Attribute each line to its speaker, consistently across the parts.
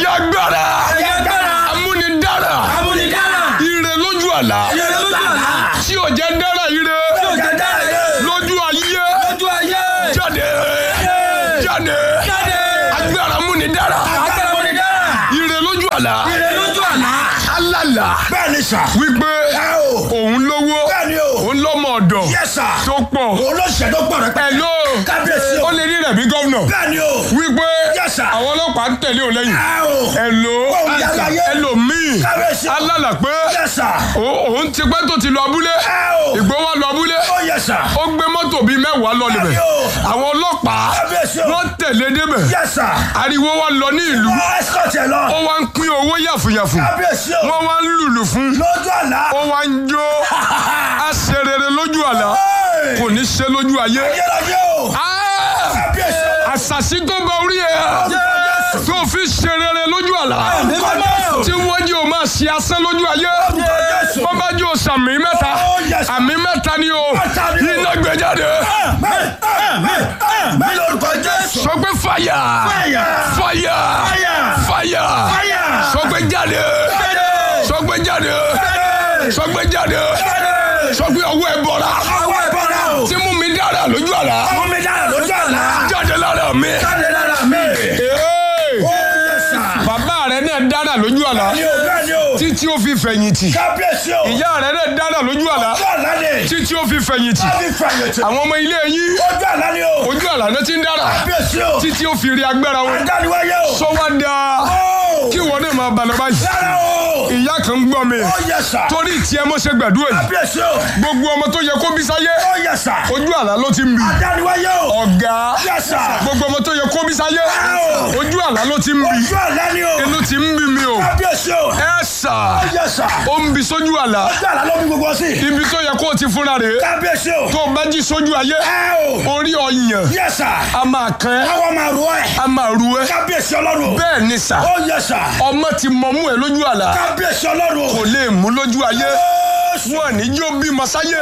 Speaker 1: ẹ̀yà agbára
Speaker 2: Ẹ̀yà agbára.
Speaker 1: amúnidára
Speaker 2: Amúnidára.
Speaker 1: ire lójú àlá
Speaker 2: Ire lójú àlá.
Speaker 1: tí ò jẹ́ dára ire
Speaker 2: Tí ò jẹ́ dára yé.
Speaker 1: lójú ayé
Speaker 2: Lójú ayé.
Speaker 1: jáde jáde
Speaker 2: Jáde.
Speaker 1: agbára amúnidára
Speaker 2: Agbára amúnidára.
Speaker 1: ire lójú àlá
Speaker 2: Ire lójú àlá.
Speaker 1: alálà
Speaker 3: bẹ́ẹ̀ ni sà.
Speaker 1: wípé
Speaker 3: ẹ o.
Speaker 1: òun lówó
Speaker 3: bẹ́ẹ̀ ni o.
Speaker 1: òun lọ́mọ ọ̀dọ̀
Speaker 3: yẹ sà.
Speaker 1: tó pọ̀
Speaker 3: olóṣèlú tó pọ̀ rẹpẹtẹ.
Speaker 1: ẹ̀ló
Speaker 3: kábíyèsí o.
Speaker 1: ó lè rí rẹ̀ bí gọ́vnọ̀
Speaker 3: bẹ́ẹ̀ ni o.
Speaker 1: wípé
Speaker 3: Yes, sir.
Speaker 1: àwọn ọlọ́pàá ń tẹ̀lé òun lẹ́yìn
Speaker 3: ẹ o.
Speaker 1: ẹ̀ló
Speaker 3: Òun yàrá yé.
Speaker 1: ẹlòmíì
Speaker 3: kábíyèsí o.
Speaker 1: alálà pé
Speaker 3: yẹ sà.
Speaker 1: ó- òun ti pẹ́ tó ti lọ abúlé
Speaker 3: ẹ o.
Speaker 1: ìgbó wa lọ abúlé
Speaker 3: ó yẹ sà.
Speaker 1: ó gbé mọ́tò bíi mẹ́wàá lọ níbẹ̀
Speaker 3: Àbí o.
Speaker 1: àwọn ọlọ́pàá
Speaker 3: kábíyèsí o.
Speaker 1: wọ́n tẹ̀lé débẹ̀
Speaker 3: yẹ sà.
Speaker 1: ariwo wa lọ ní ìlú
Speaker 3: ọ ẹsikọ̀tì ẹ lọ.
Speaker 1: ó wá ń pín owó yàfùyàfù
Speaker 3: kábíyèsí o.
Speaker 1: wọ́n wá ń lùlù fún
Speaker 3: lójú àlá.
Speaker 1: ó wá ń jó a ṣe rere lójú àlá
Speaker 3: Ẹ́ẹ̀.
Speaker 1: kò ní ṣe lójú ayé
Speaker 3: ayérayé o.
Speaker 1: Ah!
Speaker 3: kábíyèsí o.
Speaker 1: àṣàṣì tó bá orí ẹ̀
Speaker 3: Jésù.
Speaker 1: tó fi ṣe rere lójú àlá
Speaker 3: Orúkọ Jésù.
Speaker 1: tí wọ́n jẹ́ o máa ṣe asán lójú ayé
Speaker 3: Orúkọ Jésù.
Speaker 1: wọ́n bá jẹ́ o sàmì mẹ́ta
Speaker 3: Oh, yes.
Speaker 1: àmì mẹ́ta ni o
Speaker 3: Mẹ́ta ni o.
Speaker 1: iná gbé jáde
Speaker 3: Àmín, àmín, àmín lórúkọ Jésù.
Speaker 1: sọ pé fàyà
Speaker 3: Fire.
Speaker 1: fàyà
Speaker 3: Fire.
Speaker 1: fàyà
Speaker 3: Fire.
Speaker 1: sọ pé jáde
Speaker 3: Jáde.
Speaker 1: sọ pé jáde
Speaker 3: Jáde.
Speaker 1: sọ pé jáde
Speaker 3: Jáde.
Speaker 1: sọ pé ọwọ́ ẹ bọ̀ra
Speaker 3: Ọwọ́ ìbọ̀dà o.
Speaker 1: tí mú mi dára lójú àlá
Speaker 3: Ọmọ mi dára lójú àlá.
Speaker 1: jáde lára mi.
Speaker 3: Jáde lára mi.
Speaker 1: Hey!
Speaker 3: Ó yẹ sà.
Speaker 1: bàbá rẹ náà dára lójú àlá
Speaker 3: Ní o bẹ́ẹ̀ ni o.
Speaker 1: títí ó fi fẹ̀yìntì
Speaker 3: Kábíyèsí o.
Speaker 1: ìyá rẹ náà dára lójú àlá
Speaker 3: Ojú àlá ni.
Speaker 1: títí ó fi fẹ̀yìntì
Speaker 3: Kábí fàyètì.
Speaker 1: àwọn ọmọ ilé yín
Speaker 3: Ojú àlá ni o.
Speaker 1: ojú àlá náà ti ń dára
Speaker 3: Kábíyèsí o.
Speaker 1: títí ó fi rí agbára wọn
Speaker 3: Adániwáyé o.
Speaker 1: sọ wá dáa
Speaker 3: Ó.
Speaker 1: kí wọn náà máa balẹ̀ báyìí
Speaker 3: Rárá o.
Speaker 1: ìyá kan ń gbọ́ mi
Speaker 3: Ó yẹ sà.
Speaker 1: torí tiẹ̀ mọ́ ṣe gbàdúrà yìí
Speaker 3: Kábíyèsí o.
Speaker 1: gbogbo ọmọ tó yẹ kó bí sáyé
Speaker 3: Ó yẹ sà.
Speaker 1: ojú àlá ló ti ń bì
Speaker 3: Adániwáyé o.
Speaker 1: ọ̀gá
Speaker 3: Yes, sir.
Speaker 1: gbogbo ọmọ tó yẹ kó bí sáyé
Speaker 3: Wow.
Speaker 1: ojú àlá ló ti ń bì
Speaker 3: Ojú àlá ni o.
Speaker 1: inú ti ń bí mi o
Speaker 3: Kábíyèsí o.
Speaker 1: ẹ sà
Speaker 3: Ó yẹ sà.
Speaker 1: ó ń bi sójú àlá
Speaker 3: Ojú àlá ló bí gbogbo sí.
Speaker 1: ibi tó yẹ kó o ti fúnra rè é
Speaker 3: Kábíyèsí o.
Speaker 1: tó o bá jí sójú ayé
Speaker 3: Ẹ o.
Speaker 1: orí ọyàn
Speaker 3: Yẹ sà.
Speaker 1: a máa kàn ẹ́
Speaker 3: Àwọn máa ro ẹ̀.
Speaker 1: a máa ru ẹ́
Speaker 3: Kábíyèsí ọlọ́run o.
Speaker 1: bẹ́ẹ̀ ni sà
Speaker 3: Ó yẹ sà.
Speaker 1: ọmọ ti mọ̀mú ẹ lójú àlá
Speaker 3: Kábíyèsí ọlọ́run o.
Speaker 1: kò lè mú lójú ayé
Speaker 3: Jésù.
Speaker 1: wọn ní yóò bímọ sáyé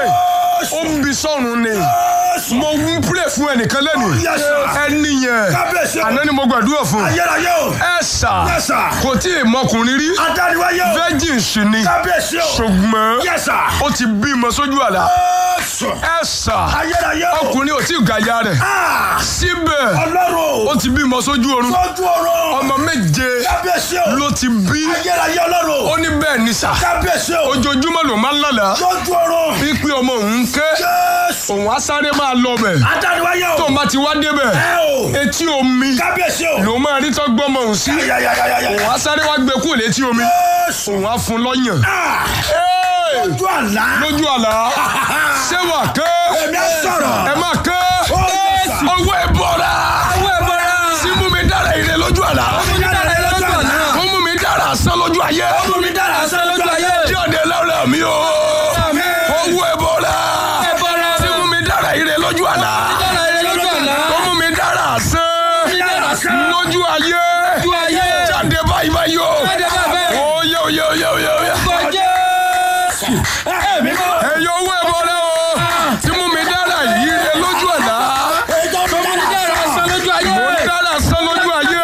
Speaker 1: ó ń bi sọ́run ni
Speaker 3: Jésù.
Speaker 1: mo ń pray fún ẹnìkan lẹ́nu
Speaker 3: Yes, sir.
Speaker 1: ẹni yẹn
Speaker 3: Kábíyèsí o.
Speaker 1: àná ni mo gbàdúrà fún
Speaker 3: Ayérayé o.
Speaker 1: ẹ sà
Speaker 3: Yes, sir.
Speaker 1: kò tí ì mọkùnrin rí
Speaker 3: Adániwáyé o.
Speaker 1: virgin sì ni
Speaker 3: Kábíyèsí o.
Speaker 1: ṣùgbọ́n
Speaker 3: Yes, sir.
Speaker 1: ó ti bímọ sójú àlá
Speaker 3: Jésù.
Speaker 1: ẹ sà
Speaker 3: Ayérayé o.
Speaker 1: ọkùnrin ò tí ì gàyà rẹ̀
Speaker 3: Ah.
Speaker 1: síbẹ̀
Speaker 3: Ọlọ́run
Speaker 1: ó
Speaker 3: o.
Speaker 1: ti bímọ sójú oorun
Speaker 3: Sójú ọ̀rọ̀.
Speaker 1: ọmọ méje
Speaker 3: Kábíyèsí o.
Speaker 1: ló ti bí
Speaker 3: Ayérayé ọlọ́run
Speaker 1: ó
Speaker 3: o.
Speaker 1: ní bẹ́ẹ̀ ni sà
Speaker 3: Kábíyèsí o.
Speaker 1: ojoojúmọ́ ló máa ń lálàá
Speaker 3: Sójú ọ̀rọ̀.
Speaker 1: pípín ọmọ òun ké
Speaker 3: Jésù.
Speaker 1: òun á sáré máa lọ bẹ̀
Speaker 3: Adániwáyé o.
Speaker 1: tó bá ti wá débẹ̀
Speaker 3: Ẹ o.
Speaker 1: etí omi
Speaker 3: Kábíyèsí o.
Speaker 1: ló máa rí tó gbọ́mọ òun sí
Speaker 3: Yáyáyáyáyá.
Speaker 1: òun á sáré wá gbé kúrò létí omi
Speaker 3: Jésù.
Speaker 1: òun á fún lọ́yàn
Speaker 3: Ah.
Speaker 1: Hey!
Speaker 3: Ojú àlá.
Speaker 1: lójú àlá ṣé wà ké
Speaker 3: Èmi á sọ̀rọ̀.
Speaker 1: ẹ má ké
Speaker 3: Ó yẹ sà.
Speaker 1: owó ẹ bọ̀ra
Speaker 2: Owó ẹ bọ́ra.
Speaker 1: sí mú mi dára ire lójú àlá
Speaker 3: Ojú àlá lójú àlá.
Speaker 1: ó mú mi dára sán lójú ayé
Speaker 3: Ọmọ mi dára
Speaker 2: Asán lójú ayé.
Speaker 1: jáde lára mi o
Speaker 3: Àmín.
Speaker 1: owó ẹ bọ̀ra
Speaker 2: Ẹ bọ́ra.
Speaker 1: sí mú mi dára ire lójú àlá
Speaker 2: Dára ire lójú àlá.
Speaker 1: ó mú mi dára sán
Speaker 3: Dára sán.
Speaker 1: lójú ayé
Speaker 2: Lójú ayé.
Speaker 1: jáde báyìí báyìí o
Speaker 2: Jáde báyìí.
Speaker 1: oyè oyè oyè oyè oyè
Speaker 2: Orúkọ Jésù.
Speaker 3: Ẹ̀mí mọ́.
Speaker 1: ẹyọ owó ẹ bọ̀ra o tí mú mi dára ire lójú àlá
Speaker 3: Ẹjọ́ mi dára
Speaker 2: Dára asán lójú ayé.
Speaker 1: mo ń dára sán lójú ayé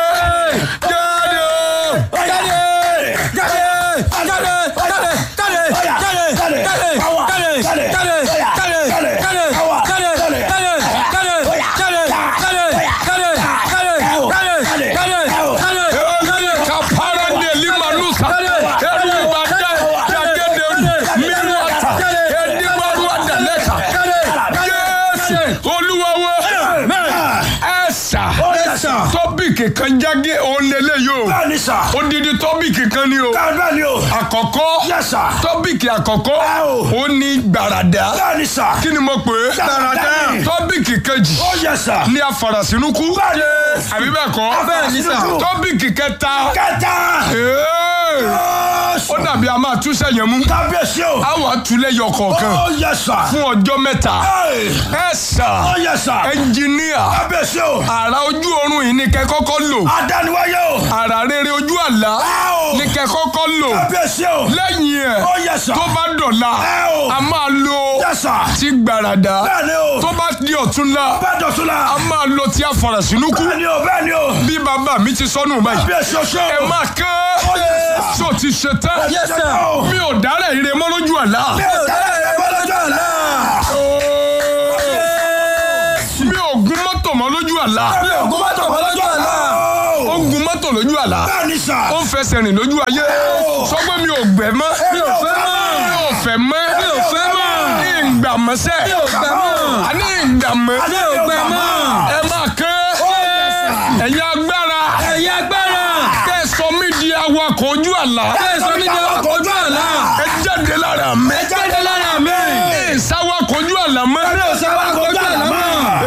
Speaker 1: jáde o.
Speaker 3: Jáde. Jáde. Jáde. Jáde. Jáde. Jáde. Jáde. Power. Jáde. Jáde. Jáde. Jáde. Power. Jáde.
Speaker 1: kapara de limanusa eru ibada jagede minuata edimaru adaleka Jésù olúwawo ẹsà
Speaker 3: Ẹ̀sà.
Speaker 1: tọ́bìkì kan jáde òun lélẹ̀ yóò
Speaker 3: Bẹ́ẹ̀ni sà.
Speaker 1: odidi tọ́bìkì kan ni o
Speaker 3: Bẹ́ẹ̀ni o.
Speaker 1: àkọ́kọ́
Speaker 3: Yes, sir.
Speaker 1: tọ́bìkì àkọ́kọ́
Speaker 3: Ẹ o.
Speaker 1: ó ní gbàràdà
Speaker 3: Bẹ́ẹ̀ni sà.
Speaker 1: kí ni mo pè é
Speaker 3: Gbàràdà ni.
Speaker 1: tọ́bìkì kejì
Speaker 3: Ó yẹ sà.
Speaker 1: ní afarasínúkú
Speaker 3: Bẹ́ẹ̀ni.
Speaker 1: àbí bẹ́ẹ̀ kọ́
Speaker 3: Bẹ́ẹ̀ni sà.
Speaker 1: tọ́bìkì kẹta
Speaker 3: Kẹta.
Speaker 1: Ee! ó dàbí a máa túṣẹ́ yẹn mú
Speaker 3: kábíyèsí o.
Speaker 1: a wà túlẹ̀ yọ kọ̀ọ̀kan
Speaker 3: ó yẹ sà.
Speaker 1: fún ọjọ́ mẹ́ta
Speaker 3: Ẹ́ẹ̀,
Speaker 1: ẹ sà
Speaker 3: ó yẹ sà.
Speaker 1: ẹnjìníà
Speaker 3: kábíyèsí o.
Speaker 1: àrà ojú oorun yìí ni kẹ́ kọ́kọ́ lò
Speaker 3: adániwáyé o.
Speaker 1: àrà rere ojú àlá
Speaker 3: Ẹ́ o.
Speaker 1: ni kẹ́ kọ́kọ́ lò
Speaker 3: kábíyèsí o.
Speaker 1: lẹ́yìn ẹ̀
Speaker 3: ó yẹ sà.
Speaker 1: tó bá dọ̀la
Speaker 3: Ẹ́ o.
Speaker 1: a máa lo
Speaker 3: yẹ sà.
Speaker 1: ti gbàràdà
Speaker 3: bẹ́ẹ̀ni o.
Speaker 1: tó bá di ọ̀túnla
Speaker 3: bẹ́ẹ̀ dọ̀tún la.
Speaker 1: a máa lo ti àfàràsínúkú
Speaker 3: bẹ́ẹ̀ni o bẹ́ẹ̀ni o.
Speaker 1: bí bàbá mi ti sọnù báyìí
Speaker 3: kábíyèsí o ṣe
Speaker 1: ẹ
Speaker 3: o.
Speaker 1: máa kán
Speaker 3: ó yẹ sà.
Speaker 1: tó ti ṣe tán
Speaker 3: Yes, sir.
Speaker 1: mi ò dárẹ̀ ire mọ́ lójú àlá
Speaker 3: mi ò dára ẹ̀ bọ́ lọ́jọ́ àná.
Speaker 1: mi ò gun mọ́tò mọ́ lójú àlá
Speaker 3: mi ò gún mọ́tò bọ́ lọ́jọ́ àná.
Speaker 1: ó ń gun mọ́tò lójú àlá
Speaker 3: bẹ́ẹ̀ni sà.
Speaker 1: ó ń fẹsẹ̀ rìn lójú ayé sọ pé mi ò gbẹ mọ́
Speaker 3: mi ò fẹ́ mọ́.
Speaker 1: mi ò fẹ́ mọ́
Speaker 3: mi ò fẹ́ mọ́.
Speaker 1: ní ìgbà mọ́sẹ́
Speaker 3: mi ò gbà mọ́.
Speaker 1: àní ìgbà mọ́
Speaker 3: mi ò gbà mọ́.
Speaker 1: ẹ máa kán ẹ̀yin agbára
Speaker 2: ẹ̀yin agbára.
Speaker 1: kẹsàn mi di awakọ̀ ojú àlá
Speaker 2: kẹsàn mi jẹ́ ọkọ̀ ojú àlá.
Speaker 1: ẹ jáde lára mi
Speaker 2: ẹ jáde lára mi.
Speaker 1: ẹ sáwakọ̀ ojú àlá mọ́
Speaker 2: mi ò sábà kọjú àlá mọ́.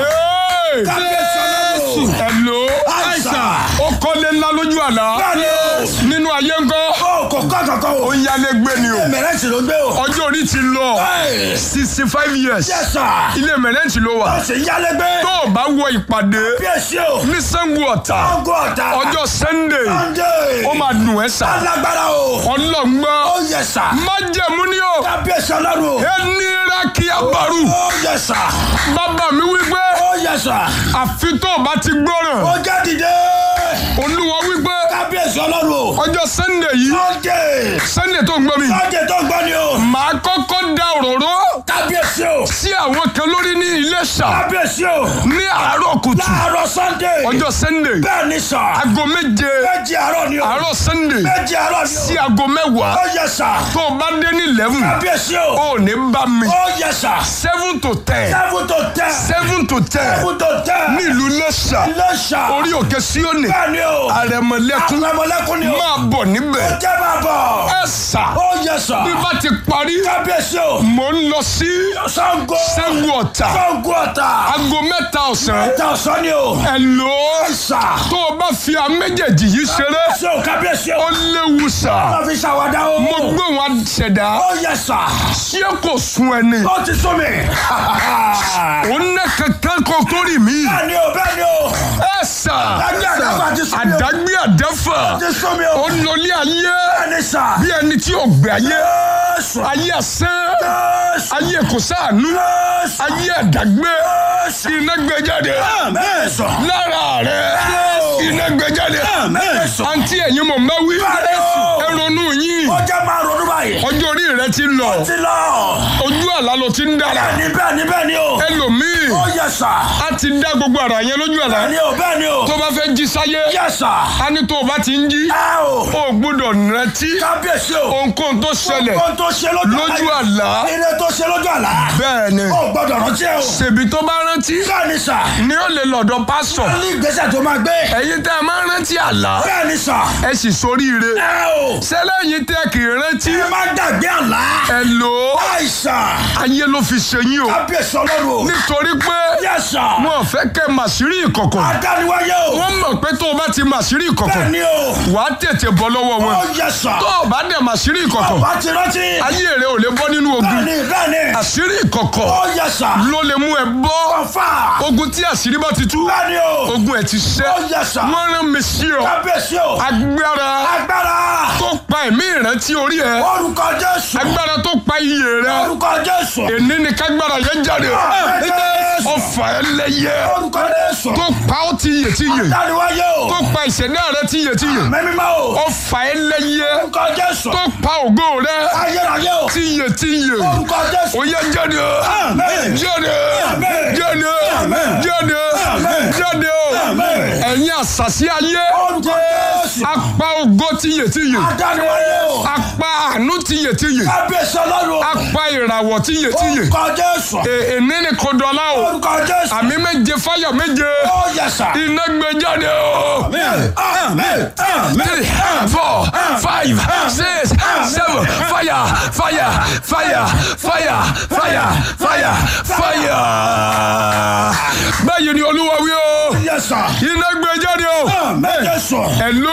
Speaker 1: Hey!
Speaker 3: kábíyèsí ọlọ́run.
Speaker 1: Hello
Speaker 3: àìsàn.
Speaker 1: ó kọ́lé ńlá lójú àlá
Speaker 3: bẹ́ẹ̀ni o.
Speaker 1: nínú ayé ńkọ́
Speaker 3: ó kò kọ́ kankan o.
Speaker 1: ó ń yálé gbé ni o
Speaker 3: mẹ̀rẹ́ǹtì ló gbé o.
Speaker 1: ọjọ́ orí ti lọ
Speaker 3: Ẹ́ẹ̀.
Speaker 1: sixty five years
Speaker 3: yẹ sà.
Speaker 1: ilé mẹ̀rẹ́ǹtì ló wà
Speaker 3: ó sì ń yálé gbé.
Speaker 1: tó o bá wọ ìpàdé
Speaker 3: kábíyèsí o.
Speaker 1: ní Ṣàngó Ọ̀tà
Speaker 3: ọgọ́ ọ̀tà.
Speaker 1: ọjọ́ Sunday
Speaker 3: Sunday.
Speaker 1: ó máa dùn ẹ́ sà
Speaker 3: alágbára o.
Speaker 1: ọlọ́ngbọ́n
Speaker 3: ó yẹ sà.
Speaker 1: májẹ̀mú ni o
Speaker 3: kábíyèsí ọlọ́run o.
Speaker 1: ẹni rákì abaru
Speaker 3: ó yẹ sà.
Speaker 1: bàbá mi wípé
Speaker 3: ó yẹ sà.
Speaker 1: àfi tó o bá ti gbọ́ràn
Speaker 3: ó jẹ́ dìde.
Speaker 1: olúwa wípé
Speaker 3: kábíyèsí ọlọ́run o.
Speaker 1: ọjọ́ Sunday yìí
Speaker 3: Sunday.
Speaker 1: Sunday tó ń gbọ́ mi
Speaker 3: Sunday tó ń gbọ́ ni o.
Speaker 1: màá kọ́kọ́ da òróró
Speaker 3: kábíyèsí o.
Speaker 1: sí àwọn kan lórí ní Iléṣà
Speaker 3: kábíyèsí o.
Speaker 1: ní àárọ̀ kùtù
Speaker 3: láàárọ̀ Sunday.
Speaker 1: ọjọ́ Sunday
Speaker 3: bẹ́ẹ̀ ni sà.
Speaker 1: aago méje
Speaker 3: méjì àárọ̀ ni o.
Speaker 1: àárọ̀ Sunday
Speaker 3: méjì àárọ̀ ni o.
Speaker 1: sí aago mẹ́wàá
Speaker 3: ó yẹ sà.
Speaker 1: tó o bá dé ní eleven
Speaker 3: kábíyèsí o.
Speaker 1: ó ní bá mi
Speaker 3: ó yẹ sà.
Speaker 1: seven to ten
Speaker 3: seven to ten.
Speaker 1: seven to ten
Speaker 3: seven to ten.
Speaker 1: nílùú Iléṣà
Speaker 3: Iléṣà.
Speaker 1: orí òkè Síónì
Speaker 3: bẹ́ẹ̀ ni o.
Speaker 1: àrẹ̀mọ̀lẹ́kún
Speaker 3: àpamọ́lẹ́kùn ni o.
Speaker 1: máa bọ̀ níbẹ̀
Speaker 3: ó jẹ́ máa bọ̀.
Speaker 1: ẹ sà
Speaker 3: ó yẹ sà.
Speaker 1: bí bá ti parí
Speaker 3: kábíyèsí o.
Speaker 1: mò ń lọ sí
Speaker 3: Ṣàngó.
Speaker 1: Ṣàngó Ọ̀tà
Speaker 3: Ṣàngó Ọ̀tà.
Speaker 1: aago mẹ́ta ọ̀sán
Speaker 3: ẹ̀ta ọ̀sán ni o.
Speaker 1: ẹ̀ lò ó
Speaker 3: sà.
Speaker 1: tó o bá fi àwọn méjèèjì yìí ṣeré
Speaker 3: ṣé o kábíyèsí o.
Speaker 1: ó léwu sà
Speaker 3: wọ́n fi ṣàwádà o.
Speaker 1: mo gbóhùn àṣẹdá
Speaker 3: ó yẹ sà.
Speaker 1: ṣé kò sun ẹni
Speaker 3: ó ti sún mi.
Speaker 1: ó ná kankan kan tó rì mí
Speaker 3: bẹ́ẹ̀ ni o bẹ́ẹ̀ ni o.
Speaker 1: ẹ sà
Speaker 3: Àdágbé àdáfà ti sún mi o.
Speaker 1: àdágbé àdáfà
Speaker 3: ti sún mi o.
Speaker 1: ó lọlé ayé
Speaker 3: bẹ́ẹ̀ ni sà.
Speaker 1: bí ẹni tí ò gbé ayé
Speaker 3: Jésù.
Speaker 1: ayé asán
Speaker 3: Jésù.
Speaker 1: ayé kò sáànú
Speaker 3: Jésù.
Speaker 1: ayé àdágbé
Speaker 3: Jésù.
Speaker 1: iná gbé jáde
Speaker 3: Jésù.
Speaker 1: lára rẹ iná gbé jáde
Speaker 3: Jésù.
Speaker 1: àǹtí ẹ̀yin mọ̀ máa wí
Speaker 3: Jésù.
Speaker 1: ẹ ronú yín
Speaker 3: ó jẹ́ máa ronú báyìí.
Speaker 1: ọjọ́ orí rẹ ti lọ
Speaker 3: ti lọ.
Speaker 1: ojú àlá ló ti ń dára
Speaker 3: bẹ́ẹ̀ ni bẹ́ẹ̀ ni bẹ́ẹ̀ ni o.
Speaker 1: ẹlòmíì
Speaker 3: ó yẹ sà.
Speaker 1: a ti dá gbogbo ara yẹn lójú àlá
Speaker 3: bẹ́ẹ̀ ni o bẹ́ẹ̀ ni o.
Speaker 1: tó bá fẹ́ jí sáyé
Speaker 3: yẹ sà.
Speaker 1: a ní tó o bá ti ń jí
Speaker 3: ẹ o.
Speaker 1: o gbọ́dọ̀ rántí
Speaker 3: kábíyèsí o.
Speaker 1: ohunkóhun tó ṣẹlẹ̀
Speaker 3: ohun tó ṣe lójú
Speaker 1: lójú àlá
Speaker 3: ilé tó ṣe lójú àlá.
Speaker 1: bẹ́ẹ̀ ni
Speaker 3: ó gbọ́dọ̀ rántí ẹ o.
Speaker 1: ṣèbí tó bá rántí
Speaker 3: bẹ́ẹ̀ ni sà.
Speaker 1: ni ó lè lọ́dọ̀ pásítọ̀
Speaker 3: ní ìgbésẹ̀ tó máa gbé.
Speaker 1: ẹ̀yin tẹ́ ẹ máa ń rántí àlá
Speaker 3: bẹ́ẹ̀ ni sà.
Speaker 1: ẹ sì soríire
Speaker 3: ẹ o.
Speaker 1: sẹ́lẹ̀yìn tẹ́ kì í rántí
Speaker 3: ẹ má gbàgbé àlá.
Speaker 1: ẹ lò ó
Speaker 3: àìsàn.
Speaker 1: ayé ló fi ṣe yín o
Speaker 3: kábíyèsí ọlọ́run o.
Speaker 1: nítorí pé
Speaker 3: yẹ sà.
Speaker 1: wọn ò fẹ́ kẹ́ màsírí ìkọ̀kọ̀
Speaker 3: adániwáyé o.
Speaker 1: wọ́n mọ̀ pé tó o bá ti màsírí ìkọ̀kọ̀
Speaker 3: bẹ́ẹ̀ ni o.
Speaker 1: wàá tètè bọ́ lọ́wọ́ wọn
Speaker 3: ó yẹ sà.
Speaker 1: tó o bá dẹ̀ màsírí ìkọ̀kọ̀
Speaker 3: bá ti rántí.
Speaker 1: ayé rẹ ò lè bọ́ nínú
Speaker 3: bẹ́ẹ̀
Speaker 1: ogun
Speaker 3: ni bẹ́ẹ̀ ni.
Speaker 1: àṣírí ìkọ̀kọ̀
Speaker 3: ó yẹ sà.
Speaker 1: ló lè mú ẹ bọ́
Speaker 3: kọfà.
Speaker 1: ogun tí àṣírí bá ti tú
Speaker 3: bẹ́ẹ̀ ni o.
Speaker 1: ogun ẹ̀ ti ṣẹ́
Speaker 3: ó yẹ sà.
Speaker 1: wọ́n rán mi sí ọ
Speaker 3: kábíyèsí o.
Speaker 1: agbára
Speaker 3: agbára.
Speaker 1: tó pa ẹ̀mí ìrántí orí ẹ
Speaker 3: orúkọ jésù.
Speaker 1: agbára tó pa iyè rẹ
Speaker 3: orúkọ jésù.
Speaker 1: èní ni kágbára yẹn jáde
Speaker 3: Jésù.
Speaker 1: ọfà ẹlẹ́yẹ
Speaker 3: orúkọ jésù.
Speaker 1: tó pa ó ti yè ti yè
Speaker 3: adániwáyé o.
Speaker 1: tó pa ìṣẹ̀dá rẹ ti yè ti yè
Speaker 3: mẹ́mímọ́ o.
Speaker 1: ọfà ẹlẹ́yẹ
Speaker 3: orúkọ jésù.
Speaker 1: tó pa ògo rẹ
Speaker 3: ayérayé o.
Speaker 1: ti yè ti yè
Speaker 3: orúkọ jésù.
Speaker 1: ó yẹ jáde
Speaker 3: Amen.
Speaker 1: jáde
Speaker 3: Amen.
Speaker 1: jáde
Speaker 3: Amen.
Speaker 1: jáde
Speaker 3: Amen.
Speaker 1: jáde o
Speaker 3: Amen.
Speaker 1: ẹ̀yin àṣàṣì ayé
Speaker 3: orúkọ jésù.
Speaker 1: apá ògo ti yè ti yè
Speaker 3: adániwáyé o.
Speaker 1: apá àánú ti yè ti yè
Speaker 3: kábíyèsí ọlọ́run o.
Speaker 1: apá ìràwọ̀ ti yè ti yè
Speaker 3: orúkọ jésù.
Speaker 1: È- èní ni kò dọ̀la o
Speaker 3: orúkọ jésù.
Speaker 1: àmì méje fáyà méje
Speaker 3: ó yẹ sà.
Speaker 1: iná gbé jáde o.
Speaker 3: amen amen amen.
Speaker 1: three four five six seven fire fire fire fire fire fire fire. báyìí ni olúwa wí o
Speaker 3: yẹ sà.
Speaker 1: iná gbé jáde o.
Speaker 3: amen jésù.
Speaker 1: hello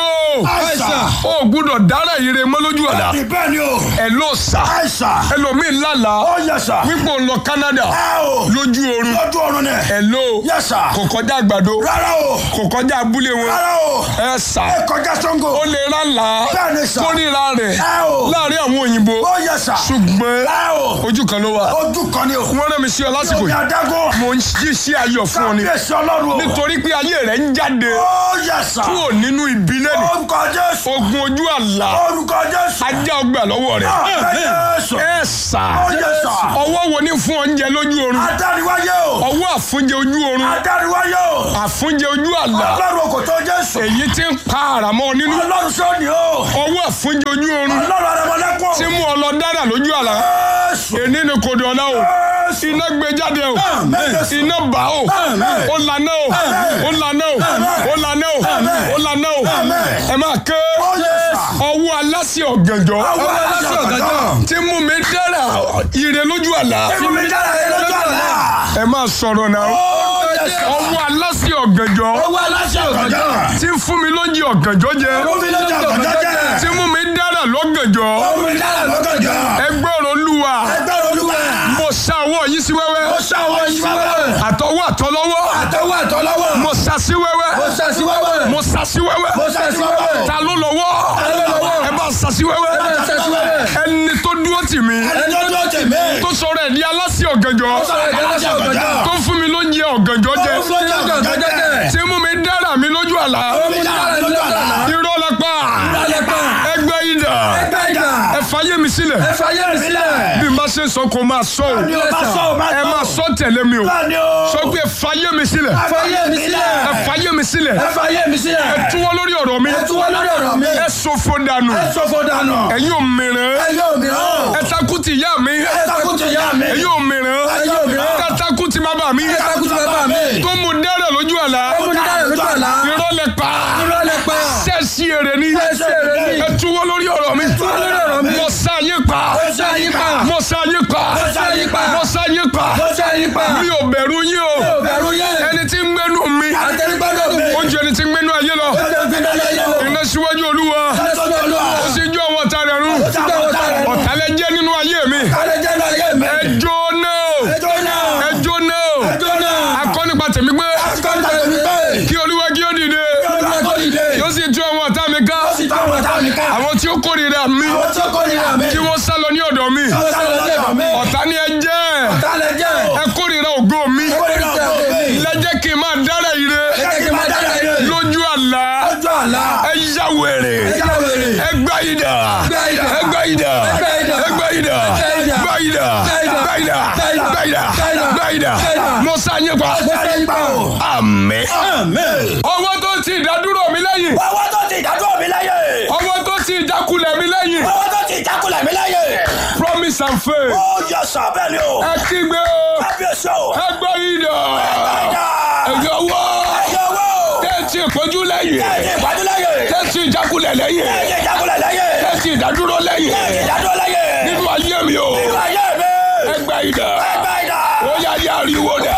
Speaker 2: Àìsàn.
Speaker 1: o gbúdọ̀ dára ire mọ́ lójú àlá
Speaker 2: Bẹ́ẹ̀ ni o.
Speaker 1: ẹ ló sà
Speaker 2: Àìsàn.
Speaker 1: ẹlòmíín lálàá
Speaker 2: Ó yẹ sà.
Speaker 1: wípé òun lọ Canada
Speaker 2: Ẹ o.
Speaker 1: lójú oorun
Speaker 2: Lójú oorun ni.
Speaker 1: ẹ ló
Speaker 2: Yẹ sà.
Speaker 1: kò kọjá àgbàdo
Speaker 2: Rárá o.
Speaker 1: kò kọjá abúlé wọn
Speaker 2: Rárá o.
Speaker 1: ẹ sà
Speaker 2: Ẹ kọjá Ṣàngó.
Speaker 1: ó lè rálá
Speaker 2: Bẹ́ẹ̀ ni sà.
Speaker 1: kórìíra rẹ̀
Speaker 2: Ẹ o.
Speaker 1: láàrin àwọn òyìnbó
Speaker 2: Ó yẹ sà.
Speaker 1: ṣùgbọ́n
Speaker 2: Ẹ o.
Speaker 1: ojú kan ló wà
Speaker 2: Ojú kan ni o.
Speaker 1: wọ́n rán mi sí ọ lásìkò
Speaker 2: Omi
Speaker 1: yìí
Speaker 2: adágún.
Speaker 1: mo ń yí sí ayọ̀ fún ọ ni
Speaker 2: Kábíyèsí Ọlọ́run o.
Speaker 1: nítorí pé ayé rẹ̀ ń jáde
Speaker 2: Ó yẹ sà.
Speaker 1: kúrò nínú ibi lẹ́nu
Speaker 2: Orúkọ Jésù.
Speaker 1: ogun ojú àlá
Speaker 2: Orúkọ Jésù.
Speaker 1: ajá ọgbà lọ́wọ́ rẹ̀
Speaker 2: Àmín Jésù.
Speaker 1: ẹ sà
Speaker 2: Ó yẹ sà.
Speaker 1: ọwọ́ wo ni fún oúnjẹ lójú oorun
Speaker 2: Adániwáyé o.
Speaker 1: ọwọ́ àfúnjẹ ojú oorun
Speaker 2: Adániwáyé o.
Speaker 1: àfúnjẹ ojú àlá
Speaker 2: Ọlọ́run kò tó Jésù.
Speaker 1: èyí tí ń pa àràmọ́ nínú
Speaker 2: Ọlọ́run sọ́ni o.
Speaker 1: ọwọ́ àfúnjẹ ojú oorun
Speaker 2: Ọlọ́run arẹmọlẹ́kùn.
Speaker 1: tí mú ọ lọ dára lójú àlá
Speaker 2: Jésù.
Speaker 1: èní ni kò dọ̀la o
Speaker 2: Jésù.
Speaker 1: iná gbé jáde o
Speaker 2: Àmín Jésù.
Speaker 1: iná bá o
Speaker 2: Àmín.
Speaker 1: ó lànà o ó lànà o ó lànà o ó lànà o
Speaker 2: Àmín.
Speaker 1: ẹ máa ké
Speaker 2: Ó yẹ sà.
Speaker 1: ọwọ́ aláṣẹ ọ̀gànjọ́
Speaker 2: Ọwọ́ aláṣẹ ọ̀gànjọ́.
Speaker 1: tí mú mi dára ire lójú àlá
Speaker 2: Ẹ̀fọ́ mi dára ẹ̀ lójú àlá.
Speaker 1: ẹ máa sọ̀rọ̀ náà
Speaker 2: Ó yẹ sà.
Speaker 1: ọwọ́ aláṣẹ ọ̀gànjọ́
Speaker 2: Ọwọ́ aláṣẹ ọ̀gànjọ́.
Speaker 1: tí ń fún mi lóúnjẹ ọ̀gànjọ́ jẹ
Speaker 2: Ẹ̀fọ́ mi lójú ọ̀gànjọ́ jẹ́.
Speaker 1: tí mú mi dára lọ́gànjọ́
Speaker 2: Ẹ̀fọ́ mi dára lọ́gànjọ́.
Speaker 1: ẹgbẹ́ ọ̀rọ̀ olúwa
Speaker 2: Ẹgbẹ́ olúwa.
Speaker 1: mo ṣá ọwọ́ yìí sí wẹ́wẹ́
Speaker 2: Ó ṣàwọ̀ ìṣúwẹ́wẹ́.
Speaker 1: àtọwọ́ àtọlọ́wọ́
Speaker 2: Àtọwọ́ àtọlọ́wọ́.
Speaker 1: mo ṣá sí wẹ́wẹ́
Speaker 2: Mo ṣàṣì wẹ́wẹ́.
Speaker 1: mo ṣá sí wẹ́wẹ́
Speaker 2: Mo ṣàṣì wẹ́wẹ́.
Speaker 1: ta ló lọ́wọ́
Speaker 2: ló lọ́wọ́?
Speaker 1: ẹ bá ṣá sí wẹ́wẹ́
Speaker 2: Mo ṣàṣì wẹ́wẹ́.
Speaker 1: ẹni tó dúró tì mí
Speaker 2: Ẹni tó dúró tì mí.
Speaker 1: tó sọ̀rọ̀ ẹ̀ ní aláṣẹ ọ̀gànjọ́
Speaker 2: Sọ̀rọ̀ ẹ̀dá aláṣẹ ọ̀gànjọ́.
Speaker 1: tó fún mi lóúnjẹ ọ̀gànjọ́ jẹ
Speaker 2: Ó fún lójú ọ̀gànjọ́ jẹ́.
Speaker 1: tí mú mi dára mi lójú àlá
Speaker 2: Ó mi dára lójú àlá.
Speaker 1: irọ́ lápá
Speaker 2: Ìrọ̀lẹ́ pa.
Speaker 1: ẹgbẹ́ ìdà
Speaker 2: Ẹgbẹ́ ìdá.
Speaker 1: ẹ fàyè mi sílẹ̀
Speaker 2: Ẹ fàyè mi sílẹ̀.
Speaker 1: bí n bá ṣe sọ kó máa sọ o
Speaker 2: Ni o bá sọ o bá sọ.
Speaker 1: ẹ máa sọ tẹ̀lé mi o
Speaker 2: Bẹ́ẹ̀ni o.
Speaker 1: sọ pé ẹ fàyè mi sílẹ̀
Speaker 2: Ẹ fàyè mi sílẹ̀.
Speaker 1: ẹ fàyè mi sílẹ̀
Speaker 2: Ẹ fàyè mi sílẹ̀.
Speaker 1: ẹ túwọ́ lórí ọ̀rọ̀ mi
Speaker 2: Ẹ túwọ́ lórí ọ̀rọ̀ mi.
Speaker 1: ẹ sọfọ dànù
Speaker 2: Ẹ ṣòfò dànù.
Speaker 1: ẹ̀yin ò mìíràn
Speaker 2: Ẹ yóò mìíràn.
Speaker 1: ẹ takú ti ìyá mi
Speaker 2: Ẹ takú ti ìyá mi.
Speaker 1: ẹ̀yin ò mìíràn
Speaker 2: Ẹ yóò mìíràn.
Speaker 1: ẹ takú ti bàbá mi
Speaker 2: Ẹ takú ti bàbá mi.
Speaker 1: tó mú dẹ́rẹ̀ lójú àlá
Speaker 2: Ó mú dára lójú àlá.
Speaker 1: irọ́ lẹ pa
Speaker 2: Ìrọ̀lẹ́ pa.
Speaker 1: sẹ́ẹ̀sì èrè ni
Speaker 2: Ẹ ṣe èrè ni.
Speaker 1: ẹ túwọ́ lórí ọ̀rọ̀ mi
Speaker 2: túwọ́ lórí ọ̀rọ̀ mi.
Speaker 1: mo sá yín pa
Speaker 2: Ó ṣe àyípa.
Speaker 1: mo sá yín pa
Speaker 2: Ó ṣe àyípa.
Speaker 1: mo sá yín pa
Speaker 2: Ó ṣe àyípa.
Speaker 1: mi ò bẹ̀rù yín o
Speaker 2: Ó bẹ̀rù yẹn.
Speaker 1: ẹni tí ń gbénu mi
Speaker 2: Àtẹnugbọ́dọ̀ mi.
Speaker 1: ó ju ẹni tí ń gbénu ayé lọ
Speaker 2: Ó ṣe fi dáná yẹ o.
Speaker 1: iná síwájú olúwa
Speaker 2: Ẹ sọ́dọ̀ olúwa.
Speaker 1: ó sì jó àwọn ọ̀tá rẹ̀ run
Speaker 2: Ó ti gbà wọ́n tààrà nù.
Speaker 1: ọ̀tá lẹ jẹ́ nínú ayé mi
Speaker 2: Kálẹ̀ jẹ́ náà yé mi.
Speaker 1: ẹ jóná o
Speaker 2: Ẹjọ́ náà.
Speaker 1: ẹ jóná o
Speaker 2: Ẹjọ́ náà.
Speaker 1: akọ́ nípa tèmi pé
Speaker 2: Akọ́ni tàbí mi pé.
Speaker 1: kí olúwa kí ó dìde
Speaker 2: Olúwa tó dìde.
Speaker 1: yóò sì tú àwọn ọ̀tá mi ká
Speaker 2: Ó sì tó àwọn ọ̀tá mi ká.
Speaker 1: àwọn tí ó kórìíra mi
Speaker 2: Àwọn tí ó kórìíra mi.
Speaker 1: kí wọ́n sá lọ ní ọ̀dọ̀ mi
Speaker 2: Àwọn sáré lọ́jọ́ mi.
Speaker 1: ọ̀tá ni ẹ jẹ́
Speaker 2: Ọ̀tá lẹ jẹ́.
Speaker 1: ẹ kórìíra ògo mi
Speaker 2: Kórìíra ògo mi.
Speaker 1: lẹ́jẹ́ kí n máa dára ire
Speaker 2: Ẹ jẹ́ kí n máa dára ire.
Speaker 1: lójú àlá
Speaker 2: Ọjọ́ àlá.
Speaker 1: ẹ yá wèrè
Speaker 2: Ẹ já wèrè.
Speaker 1: ẹ gbá ìdà
Speaker 2: Gbá idà.
Speaker 1: ẹ gbá ìdà
Speaker 2: Gbá idà.
Speaker 1: ẹ gbá ìdà
Speaker 2: Gbá idà.
Speaker 1: gbá ìdà
Speaker 2: Gbá idà.
Speaker 1: gbá ìdà
Speaker 2: Gbá idà.
Speaker 1: gbá ìdà
Speaker 2: Gbá idà.
Speaker 1: gbá ìdà
Speaker 2: Gbá idà.
Speaker 1: mo sá yín pa
Speaker 2: Mo fẹ́ yín pa o.
Speaker 1: àmín
Speaker 2: Àmín.
Speaker 1: ọwọ́ tó ti ìdádúró mi lẹ́yìn
Speaker 2: Ọwọ́ tó ti ìdádúró mi láyè.
Speaker 1: ọwọ́ tó ti ìjákulẹ̀ mi lẹ́yìn
Speaker 2: Ọwọ́ tó ti ìjákulẹ̀ mi láyè.
Speaker 1: promise and faith
Speaker 2: Ó yẹ sọ bẹ́ẹ̀ ni o.
Speaker 1: ẹ kígbe o
Speaker 2: Kábíyèsí o.
Speaker 1: ẹ gbá ìdà
Speaker 2: Ẹ̀dá.
Speaker 1: ẹ̀yọ́ wọ́
Speaker 2: Ẹ̀yẹ owó.
Speaker 1: tẹ́tí ìpọ́njú lẹ́yìn
Speaker 2: Ẹ̀jẹ̀ ìpàdé láyè.
Speaker 1: tẹ́tí ìjákulẹ̀ lẹ́yìn
Speaker 2: Ẹ̀jẹ̀ ìjákulẹ̀ láyè.
Speaker 1: tẹ́tí ìdádúró lẹ́yìn
Speaker 2: Ẹ̀jẹ̀ ìdádúró láyè.
Speaker 1: nínú ayé mi o
Speaker 2: Nínú ayé mi.
Speaker 1: ẹ gbá ìdà
Speaker 2: Ẹgbẹ́ ìdá.
Speaker 1: ó yá yá ariwo dà